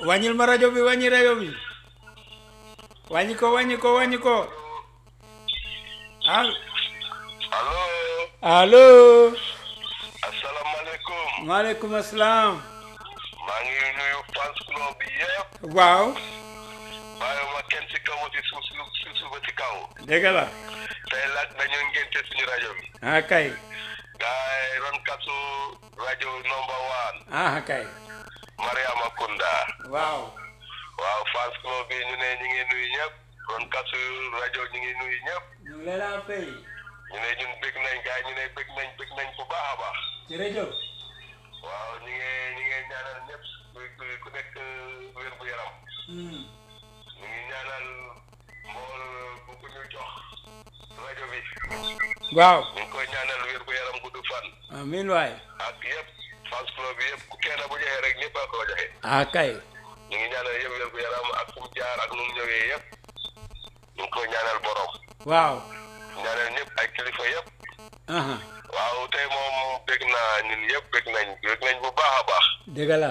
wàññil ma rajo bi wàññi rajo bi wàññi ko wàññi ko wàññi ko al allo allo asalaamaaleykum maaleykum asalaam maa ngi nuyu fans club bi yëpp waaw bàyyiwuma kenn ci kaw ci suuf si suuf ba ci kaw dëgg la tey laaj dañu ngénte suñu rajo bi ah kay gaay ron kasu rajo number one ah kay Mariama Kunda waaw waaw fans club bi ñu ne ñu ngi nuyu ñëpp ron kasu rajo ñu ngi nuyu ñëpp ñu ngi leen a fay ñu ne ñun bëgg nañ gaay ñu ne bëgg nañ bëgg nañ bu baax a baax jërëjëf waaw ñu ngi ñu ngi ñaanal ñëpp ku ku nekk wér bu yaram Hmm. ñu ngi ñaanal mbool bu ku ñu jox rajo bi waaw ñu ngi koy ñaanal wér bu yaram gudd fan amiin waay ak yëpp fans club bi yëpp ku kenn bu joxee rek ñëpp a ko joxe ah kay ñu ngi ñaanal yëpp wér bu yaram ak fu mu jaar ak nu mu ñëwee yëpp ñu ngi koy ñaanal borom waaw ñaanal ñëpp ay kilifa yëpp aha waaw tey moom bég naa ñun yëpp bég nañ bég nañ bu baax a baax dëgg la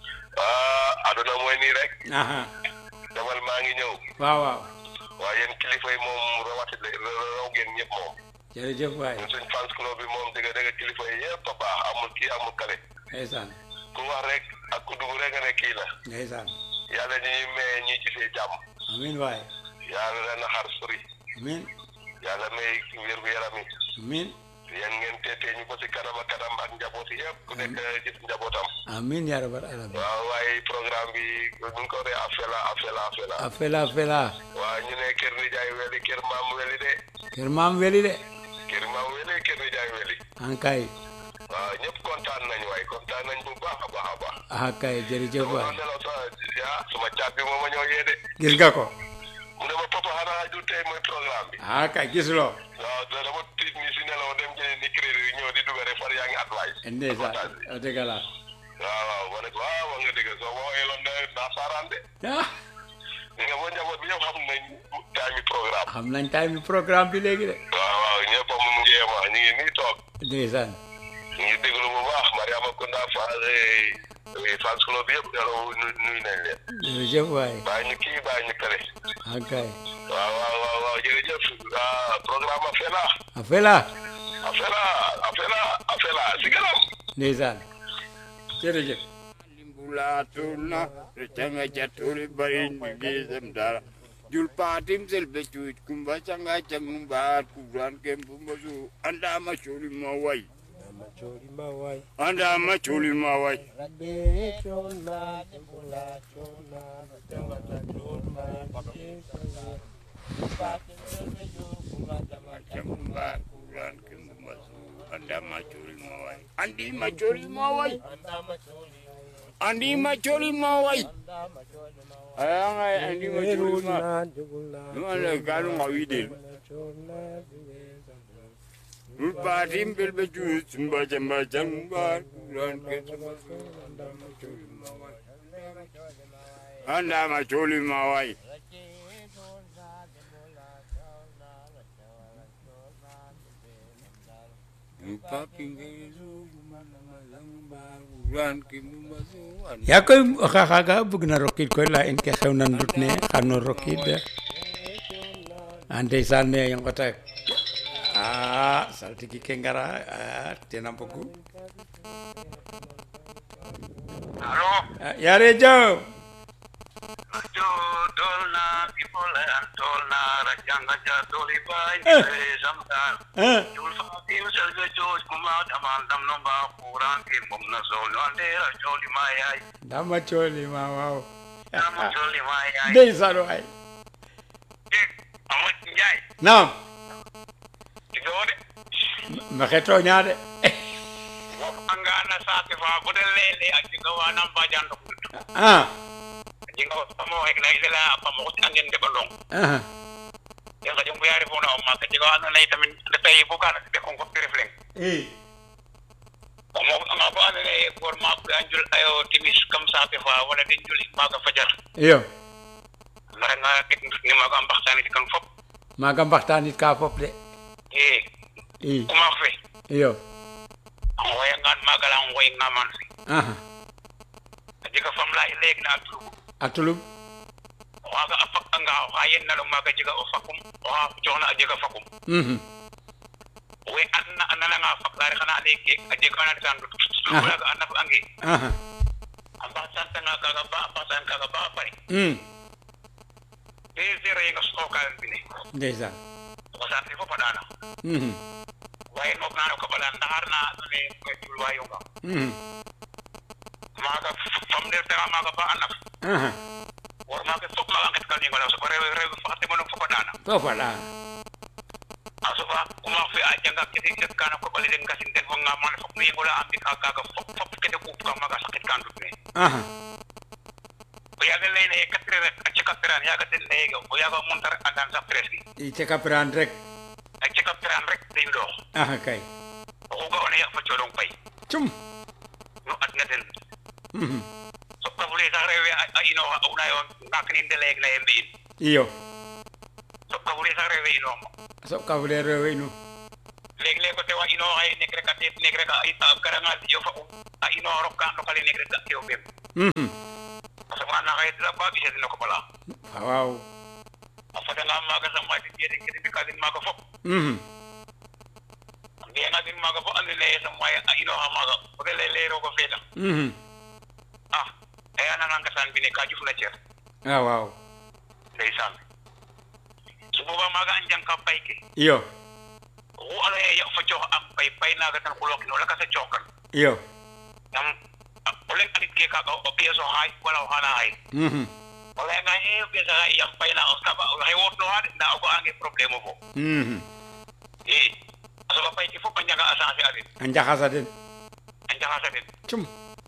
ah aduna mooy nii rek aha demal maa ngi ñëw waaw waaw waaye yéen kilifa yi moom rawati raw ngeen ñëpp moom jërëjëf waay ñun suñ fans club bi moom dëgg dëgg kilifa yi yëpp a baax amul kii amul kale ndeysaan ku wax rek ak ku dugg rek nga ne kii la ndeysaan yàlla ñi ñuy may ñi gisee jàmm amiin waay yàlla leen a xar sori amiin yàlla may wér gu yaram yi amiin yéen ngeen teetee ñu ko si kanam ak kanam ak njaboot yi yëpp ku nekk gis njabootam amiin yaa rabbal alamin waaw waaye programme bi ñu ngi ko dee afela afela afela afela afela waaw ñu ne kër ni jaay weli kër maam weli de kër maam weli de kër maam weli kër ni jaay weli ah kay waaw ñëpp kontaan nañ waaye kontaan nañ bu baax a baax a baax ah kay jërëjëf dama waay doon nelaw sax ah suma caat bi moo ma ñëw yee de gis nga ko mu ne ma papa xanaa du tey mooy programme bi ah kay gisuloo waaw da dama tiit ni si nelaw dem jëlee ni crédit ñëw di dugg rek far yaa ngi advice ndeysaan dëgg la waaw waaw ma ne ko waaw wax nga dëgg soo ma waxee loon ne naa saaraan de ah li nga boo njaboot bi yëpp xam nañ time programme xam nañ time bi programme bi léegi de waaw waaw ñëpp a mu jéema ñu ngi nii toog ndeysaan ñu ngi déglu bu baax Mariama Kunda fa fans club bi yëpp yàlla nuyu nañ leen jërëjëf waay bàyyi ñu kii bàyyi ñu kële ah kay waaw waaw waaw waaw jërëjëf ah programme afela afela afela afela afela si kanam ndeysaan jërëjëf limbulatuna rechanga chaturi barin gizem dara jul patim selbe chuit kumba changa changumba kuran kembumazu anda machuli mawai Machori mawai, anda machuli mawai rabbe chona, tembula chona, tembula chona, rabbe chona. Pati mbele yo kumata changumba kuran kembumazu anda machuli mawai andi machuli mawai anda machori, andi machuli mawai anda machori mawai. ayanga andi machuli mawai Eruna jugula, Nuna kanu ngawidel chona, zugeza, jul patim selbe chuit kumba changa changumba kuran kembumazu anda machuli mawai anda machuli mawai yaa koy xaxaaga bug na rokid koy la in ke xew na ndut ne xano rokid a ndeysaan ne i ngota a saltigi ke ngara a tena mbogu allo Ah, yaare jaw jo dolna people and dolna rajanga ja doli bai Eh. zamdar ah, jul fatim selge joj kuma daman dam no ba quran ke mum na zol no andera joli mayai dama cooli ma waaw dam joli mayai ndeysaan waay dek amat njay naam tigode maxe tooñaa de angana sate fa bude lele ajiga wanam bajan do ah ajiga pamo ek na isela pamo ko angen de balong ah, yang kajung biari fona o maka jiga wana na itamin de tay bukan de kon ko refleng eh mo nga ba ne gor ma ko anjul ayo timis kam sate fa wala din juli maga fajar iyo mara nga ket ni maga mbaxtani di kan fop maaga mbaxtaanit ka fop de e i kuma fe iyo ngoya ngan maga la ngoy ngaman ah ajiga fam la leg na tru atulum waga a fak anga oxa yennalo maaga jega o fakum oxa cooxna a jega fakum Mhm. we anna a nananga faklare xana ande ke a jeg ana retan dut lugaga a naf ange aha a mbasantanga kaga ba a mbasan kaga ba a pare Mm. deux heures yenga sookalan mbine ndeysaan o saate fop a ɗaana Mhm. waye nook nano koɓala ndaxar na andone koy julwa yonga Mhm. maaga fam ndeer tanga maaga ba a naf aha wor maaga fop maaga nget kal ñingola soko rew rew faxate mono fop a ɗaana foofa la a sofa kuma fe a janga kete ket kana koɓale den ngasin den fo ngamane fop no yengola a mbika kaga fop fop kete kuup ka maaga saqit kan dut ne aha o yaaga leyna ye quatre rek a ceka peran yaaga den leyege o yaaga monta rek andan sa presque i ceka piran rek a ceka peran rek dey ɗoox aha kay oxu ga'oona ya fa coɗong pay cum no adna den Mhm. soɓka fule sax rewe a inooxa a unayo naak nin de leyeg leye mbi'in iyo soɓka fule sax rewe inooxma soɓka fule rewe inu leg leg o tewa inooxa ye nek rek a teet nek rek a garanga dijo fa um a inoox rok ka ndokale nek rek ga ke o ɓem Mhm. a soɓa na xaye dara ba ɓisedin o koɓala waaw a fadanga maaga sax ma den yeden kete mbika den maaga fop Mhm. a mbi'anga den maaga bo ando naye sam waye a inooxa maaga ote ley ley roogo feeta Mhm. ah e a nanga ngasaan mbine ka ƴufna cer ah waaw ndeysaan su boobaa maaga a njang ka pay ke iyo oxu ando naye ya fa coox am pay pay naaga tan xulokin o lakas a coox kan iyo yam o leŋ anit ke kaaga o pièce o xaay wala o xana xaay Mhm. o layanga e o pièce a xaay yam pay na o saba oxe wootnoxa de ndaa o ga'ange problème o fo Mhm. i a soɓa pay ke fop a njanga a changer a den a njaxasa den a njaxasa den cum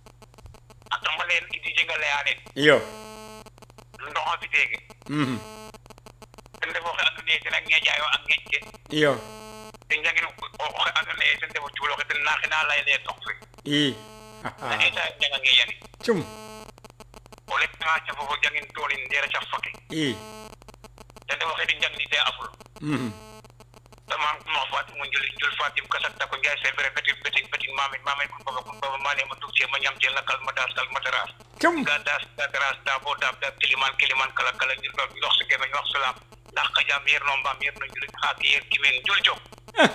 a tamba leen idi jenga leya leen iyo ndoxa fiteege Mhm. ten ref oxe ando naye ten a ŋeƴayo a ŋeƴ ke iyo ten jangin oxe ando naye ten refo cuuloxe ten naxina layele tok fe i na eta njanga ŋeƴani cum o letanga cafofo jangin toonin ndera caf fake i ten ref oxe di njangnite a ful Mhm. dama ma fatim mo njul njul fatim kasat ta ko njaay c'est vrai betin betin betin mamin mamin kun baba kun baba mane ma tukce ma ñam ce lakal ma das kal ma taras cum ga das da taras da bo dab da kiliman kiliman kala kala ñu do ndox su geme wax salam ndax ka jam yer no mbam yer no njul xaak yer kimen njul jom Ah.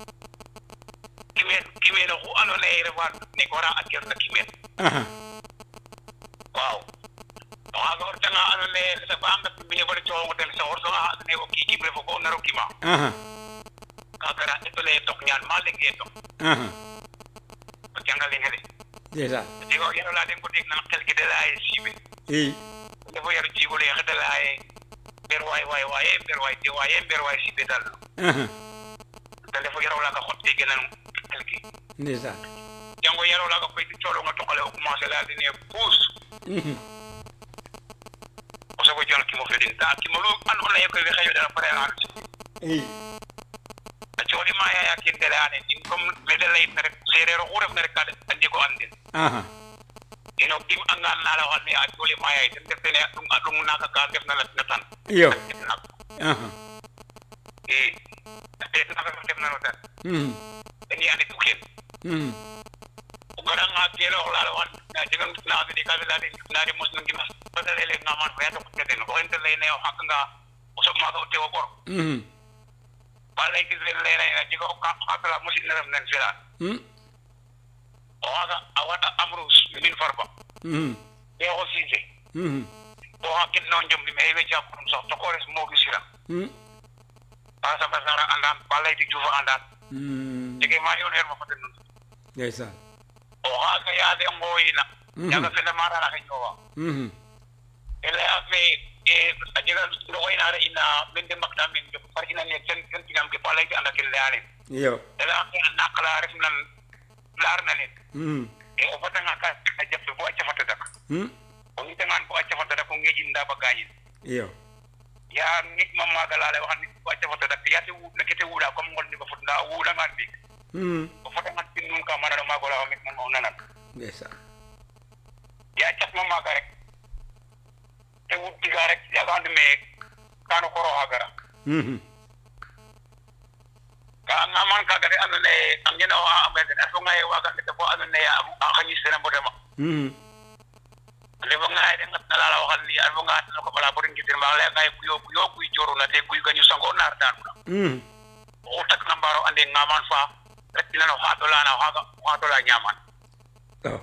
kimen kimen xu ando ne refa ne ko ra ak yer na kimen aha waaw waga or tanga ando ne sa ba am da bine bari coow den sa or so ando ne o ki kibre fo ko naro kima aha ka gara etole tok ñaan ma lege tok aha ko jangal ngene déjà digo yaro la den ko deg nan xel ki de laay sibe i dafa yaro jigo le xel de laay ber way way way ber way te way ber way sibe dal aha da dafa yaro la ka xotte genan xel ki déjà jango yaro la ka koy di tolo nga tokale o commencé la dine pousse Mhm. o sago jon ki mo fedin ta ki mo lu an on lay koy we xeyo dara pare an i a cioli ma ya ya kin de la ne in comme le de lay rek serero xu ref na rek ka andi ko andin aha ino kim angan na la wax ne a cioli ma ya ten def ne dum adum naka ka def na la na tan iyo aha e te naka ka def na no tan Mhm. ni andi tuken Mhm. gara nga kero la la wan na jangan na de ka la de na de mus ngi mas pada le le ngaman fa to ko den ko ente le ne o hak nga o so ma ko te o bor Mhm. ba le ki le le ne ji ko ka ka la musin na nen fela Mhm. o aga awata amru min farba Mhm. e o sije Mhm. o hakil non jom bi me we ja ko so to ko res mo gi sira Mhm. ba sa ba sara andan ba le di jufa andan Mhm. jige ma yon her ma ko den ndeysaan o aga ya de ngoyina Mhm. ya ga fele mara na ko wa Mhm. ele ame e ajega no wayna re ina min de makta min de par ina ne ten ten tigam ke palay anda ke leane iyo ele ame anna kala ref nan lar na ne Mhm. e o fata ngaka a jappe bo acca fata dak Mhm. o ngi tangan bo acca fata dak ko ngeji nda ba gaji iyo ya nit mam magala le wax nit bo acca fata dak ya te wu na kete wula comme ngol ni ba fut nda wu da ngan bi Mhm. o fata ngan tin nun ka mana ma gola mit mon onanan ndeysaan ya cap mam maga rek te wu diga rek ya gand me kanu koro hagara Mhm. ka ngaman kaga de ando ne angena o a amede aso ngai waga de bo ando ne a khanyi sene bodema Mhm. le bo ngai de ngatna na laa la waxal nii alfa nga hatana ko bala borin gitin ma lay ngay kuyo kuyo kuy joru na te kuy gañu sango nar dan mm o tak na mbaro ande ngaman fa rek dina no hato la na haga hato la nyaman oh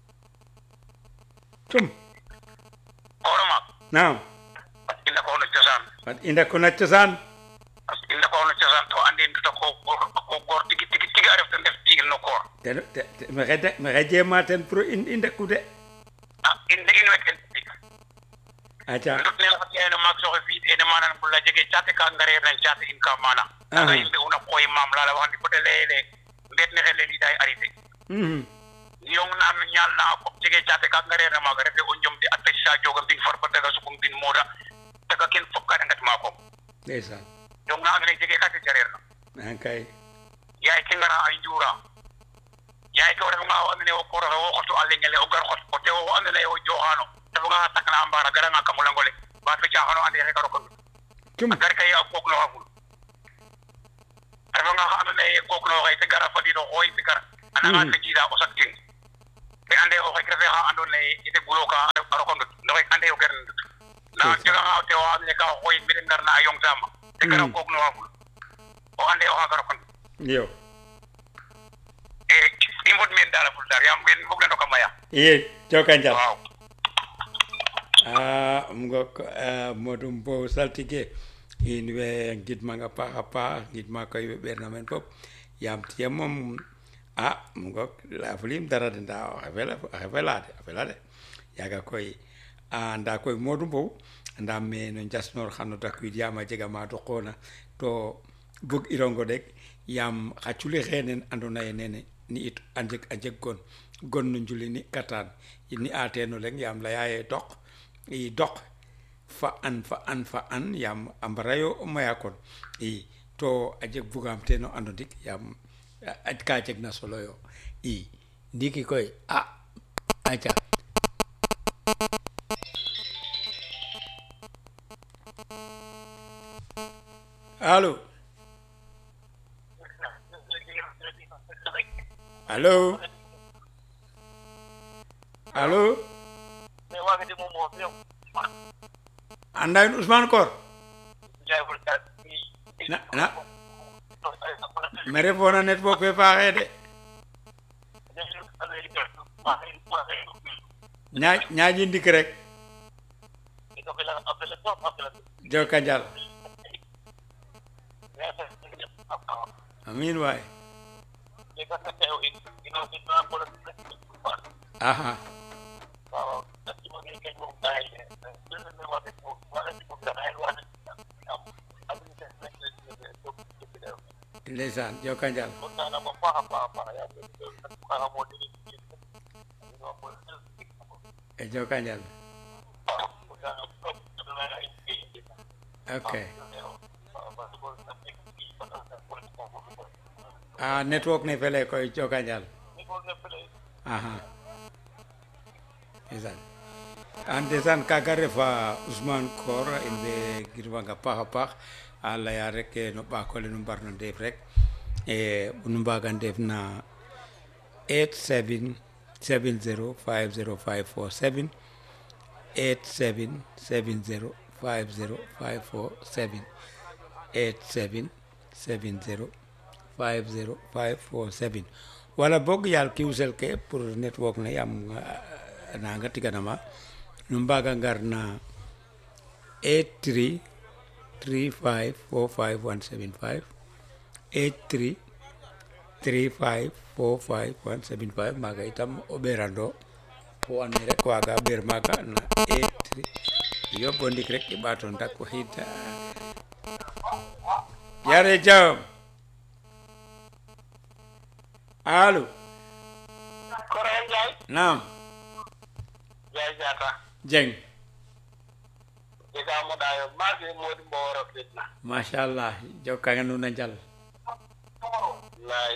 tum kono ma naam inda ko no cosaan wat inda ko na cosaan inda ko no cosaan to ande nduta ko ko gor tigi tigi tigi aref ten def tigil no koor te te- te- maxey de maxey jeema ten pour in i ndeku de ah inde in weken tig aca ndut ne la ene mak soxe fi ene manan bulla jege cate ka ngare nan cate in ka mana Aha. aga yimbe una koy mam la la waxandi bote lele ndet ne xele li day arrêté mhm yong na am ñal na ko jege cate ka ngare na maga refe o njom di atte sa joga bin farba daga sukum bin moda daga ken fop ka ngat ma ko ndeysaan yong na agne jege ka te jarer na an kay yaay ke ngara ay njura yaay ke ref nga o andone o koro o xotu alle ngele o gar xot o te o andone o joxano dafa nga takna ambara gara nga kamulangole ba fe jaxano ande xe karo ko tum gar kay a gog no xamul refa nga xa andona ye gog no xey te gara fadino xooy te gara ana nga te jida o sak tin te ande o xek refe xa andona ye ite bulo ka a roko ndut no xek ande o gar ndut na jega nga o te o andone ka xooy mbide ngar na a yong tama te gara gog no xamul o ande o xaga roko ndut iyo e i mbod men dala ful dar yam wen fog na ndoka maya iye joka njal waaw a um ngok modou mbow saltige in we ngidmanga paax a paax ngidma koy we ɓeerna meen fop yaam tiye moom a um ngok layafulim dara de nda oxe fela oxe fela de a fela de yaaga koy a nda koy modou mbow andam me no njasnoor xano dakwiid yaam a jega ma duqoona to bug irongo deg yaam xa culi xeenen andona ye nene ni it a jeg a jeg gon gon no njuli ni katan ni a teeno leng yaam leya ye dok i dok fa an fa an fa an yaam a mbarayo maya kon i to a jeg bugam teeno ando ndik yaam a- a ka jeg na solo yo i ndiki koy a aca alo alo alo mais waga de moom moo fi yow anda in Ousmane Kor jaay ful dar na na me refona network fe faaxe de ñaa ñaaji ndik rek joka njal amin waay aha ndeysaan joka njal e joka njal ok a network ne fele koy joka njal aha ndeysaan an ndeysaan kaga refa Ousmane Kor in way girwanga paax a paax a leya rek e no ɓaakole nu mbarno ndeef rek e nu mbaga ndeef na 87705054 87705054 87705054 wala boog yaal kiwsel ke pour network ne yaam ah, nanga tiganama nu mbaga ngar na 83 35 45 175 83 35 45 175 maaga itam o ɓeerando fo ande rek waaga ɓeer maaga na 83 yo bo ndik rek i ɓaato ndak o xiid yare jam alo Korea Njaay naam Njaay Jaata jeng jega mo ɗayo maage modi mbo woro fitna machallah jokkanga nuun a njal lay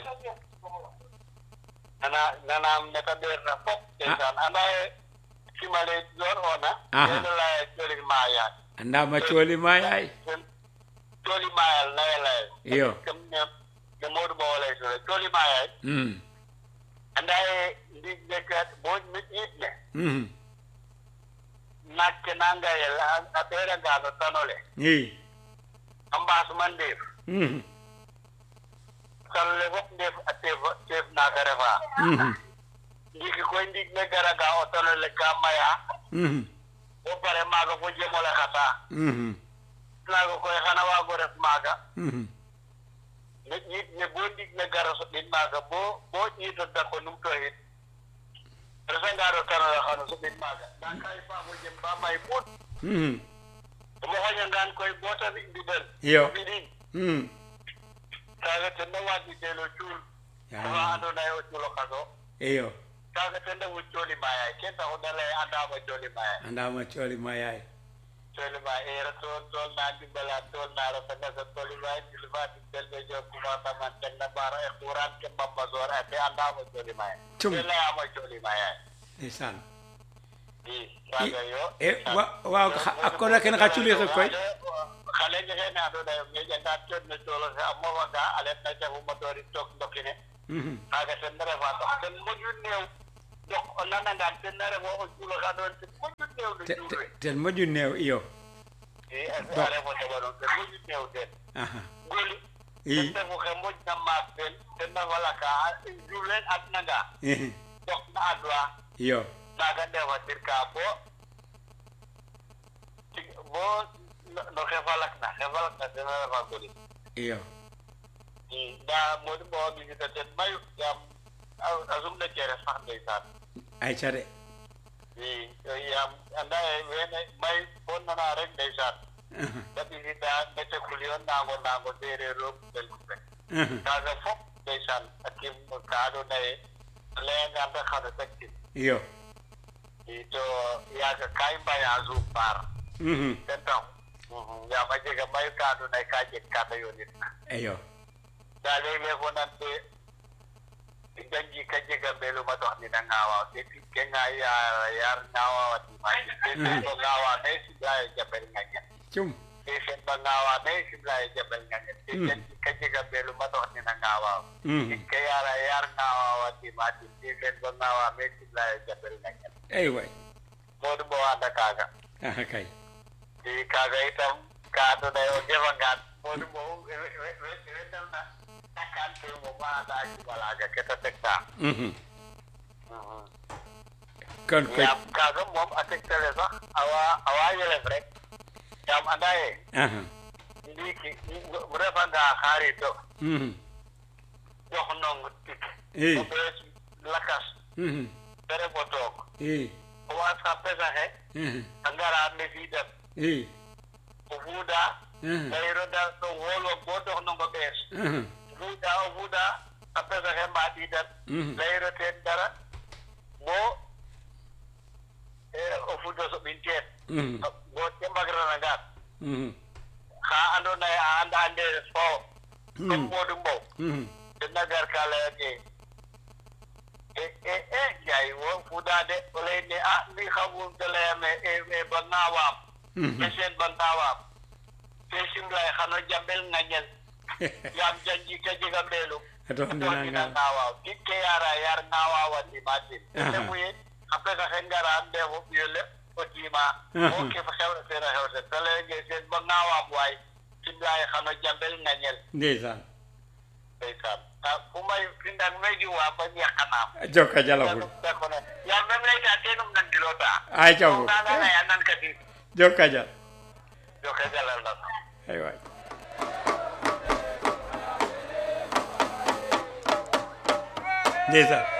nana nanam neta ɓeerna fop ndeysaan anda ye simale jor ona Aha. ene laya colin mayaat andama cooli ma yaay coli mayal nawe laye iyo kam ne ne modu mbo walay sore coli mayay mm. anda ye ndig dekat bo mi ɗiɗne mm. nakke nangayel a ɓeerangano tanole i a mbaasuma ndeef Mhm. tanole fof ndeef a teef teef naaga refa Mhm. ndiiki koy ndiig ne garaga o tanole ka maya Mhm. bo pare maaga fo jemole xata Mhm. naaga koy xana waago ref maaga Mhm. ne ƴiid ne bo ndiig ne gara soɓin maaga bo bo ƴiido dako numtoxid resanga ro tanole xano soɓin maaga ndaa ka i paamo jem ba may muut Mhm. omo xoñangaan koy bo ta fi mbindel Iyo. mbiɗin Mhm. kaaga ten na waaditeel o cuul Ya. oxa andoona yee o cuulo kaso iyo kaaga ten refu cooli maayaay ken taxu da lay andaama cooli maayaay andama cooli ma yaay cooli maay eera tool tool naa ndimbala tool naa rafetna sa cooli maay jilfa tigtel ɓe jo commencement ten na mbaara e xuuraan ke mbamba soor a te andaama cooli maayaay Cum. te layaama cooli maayaay ndeysaan i kaaga yo e wa- waaw xa- a koda ken xa culi xe koy xale ñexe andoona yee ñeƴantaan cood ne coolo xe a moofanga a letna cafu motoori took ndokine Mhm. kaaga ten na refa tax ten moƴu néew donc o nanangaan ten na refo o cuulo xa andoona ten moƴu néew no Te- cuul te- we ten moƴu neew iyo i a refo teɓanong ten moƴu néew ten aha goli i ten refu xe moƴna maak ten ten na falaka juul leen adnanga Mhm. dok na adwa iyo naaga ndefatir ka bo tig- bo no- no xe falakna xe falakna ten a refa goli iyo i ndaa moɗi ɓowa ɓisida ten mayu yaam a- a sumna ceres sax ndeysaan ay ca de i yaam anda ye wene may bo nana rek ndeysaan Mhm. da ɓisida mete kulion nango nango sereer roog belkuɓe Mhm. kaaga fop ndeysaan a kim ka andoona ye a layangaan rek xano saktin iyo i to yaaga ka i mbaya suuf paar Mhm. ten taxu yaam a jega mayu ka andoona ye ka jeg ka ta yoonitna iyo ndaa leeg-leeg fo nante janji ka jega mbeluma dox nina ngaawa te tig ke ngaaya yar ngaawa wa dimaji te ten bo ngaawa me simlayo jabel ngañen cum te sen ba ngaawa me simlayo jabel ngañen te Mm. janji ka jega mbeluma dox nina ngaawa Mhm. tig ke yara yar ngaawa wa dimaji te sen ba ngaawa me simlayo jabel ngañen ay way modu bo anda kaaga aha kay i kaaga itam ka andoona ye o jefangaan modu bo wetelna takan te mo ma anda jumalaga ke ta tegta Mhm. kon koy yaam kaaga moom a tegtale sax awa awa yelef rek yaam anda ye aha ndiiki o refanga xaarito Mhm. jox nong tik i o ɓees lakas Mhm. te ref o took i o waas xa pesaxe Mhm. a ngara mesiidan i o fuuda Mhm. gayiro da o xoolwog bo dox nong o ɓees Mhm. fuuda o fuuda xa pesaxe mbaɗiidan Mhm. layiro teen dara bo eh, o fuuda soɓin teen Mhm. bo te mbagranangaan Mhm. xa andoona ye a anda ndeer fo comme Mhm. Modou Mbow Mhm. tena gar ka layake e e e jay wo fuɗade o leyne a mi xamum te leyame e e ba ngaawaam Mhm. e seen ba ngaawaam te simlay xano jambel ngañel yaam janji ka jega mbeelum a dox dina ndina nga ngaawaaw tig ke yaara yar ngaawawa ndimatin Aha. te refu ye xa pesa xe ngara ndeefo ɓiyo le o tiima Aha. o ke xew seena xew se te leyenge seen ba ngaawaam waay simlay xano jambel ngañel ndeysaan ndeysaan ah fu may fi ndak may ji waa ba ñaqanaam joka jalaful yaa même layta tenum nan dilota ay cafu nanga laya nan kadi joka jal joxe jalal na ay way ndeysaan